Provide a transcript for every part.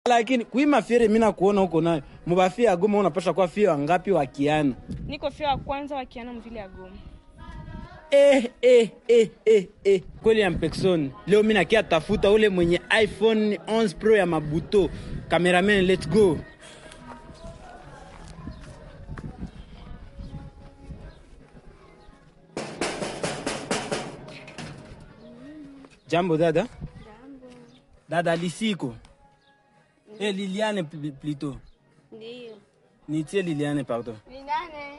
lakini kuima fiere mimi nakuona huko nayo mubafia ya Goma unapasha kuwa fia wangapi wakiana Niko fia wa kwanza wakiana mvile ya Goma. eh, eh, eh, eh, eh. kweli ya mpexon leo mi nakia tafuta ule mwenye iphone 11 pro ya mabuto cameraman let's go jambo dada dada lisiko eh, liliane pl- plutôt Ndio. nitie liliane pardon Ni nane.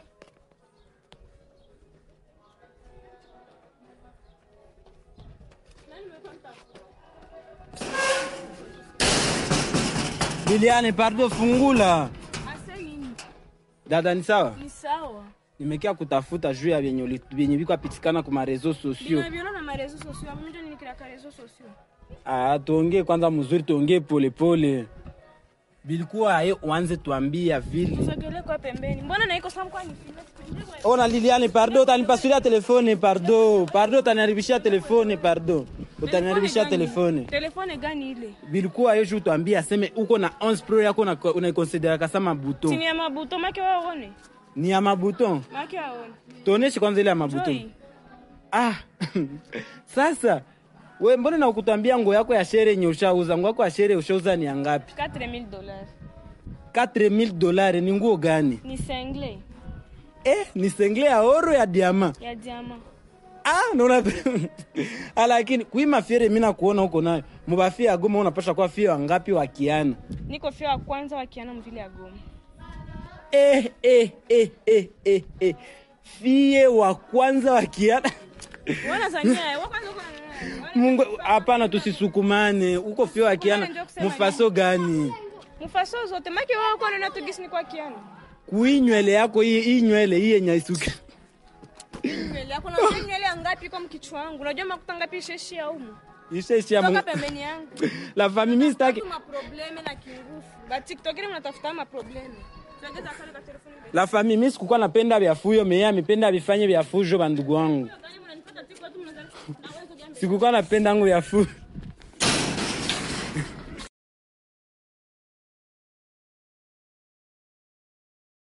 liliane pardon fungula Ase nini? dada ni sawa Ni sawa. nimekia kutafuta juu ya vyenye uli- vyenye viko apitikana kwa marezo sosio Ninaviona na marezo sosio. Mimi ndio nilikira rezo sosio. Ah, tuongee kwanza mzuri, tuongee polepole. Bilikuwa aye uanze tuambia vile. Sogele kwa pembeni. Mbona naiko samu kwa ni Ona Liliane, pardon, utanipasulia telefone, pardon. Pardon, utaniharibishia telefone, pardon. Utaniharibishia telefone. Telefone gani ile? Bilikuwa aye juu tuambie aseme uko na 11 pro yako na unaikonsidera kama Chini buton. ya mabuto make waone. Ni ya mabuton. Make waone. Tuoneshe kwanza ile ya mabuton. Joy. Ah. Sasa we mbona na ukutambia nguo yako ya shere yenye ushauza? Nguo yako ya shere ushauza ni ya ngapi? 4000 dollars. 4000 dolari ni nguo gani? Ni single Eh, ni sengle ya oro ya diama. ya jama. Ah, naona Ah, lakini kuima fiere mimi nakuona huko nayo. Mubafia ya Goma unapasha kuwa fia wangapi wakiana? Niko fia wa kwanza wakiana mvile ya Goma. Eh, eh, eh, eh, eh, eh. Fie wa kwanza wakiana. Wana zania, wa kwanza uko na Mungu, hapana, tusisukumane. Uko fia wakiana Ndio kusema mufaso gani? Mfaso zote make wao kwa na tugisi ni kwa kiana. Kui nywele yako hii hii nywele hii yenye isuke. Nywele yako na nywele ya ngapi kwa mkichwa wangu? Unajua makuta ngapi sheshi ya umu? Isha isha Toka Mungu. pembeni yangu. La famille mimi sitaki. Ma probleme na kingufu. Ba TikTok ile mnatafuta ma probleme. Tuongeza kale kwa telefoni. La famille mimi sikukuwa napenda vya fuyo, meye amependa vifanye vya fujo bandugu wangu. Gani mnanipata TikTok tu mnaanza. Sikukuwa napenda ngo vya fujo.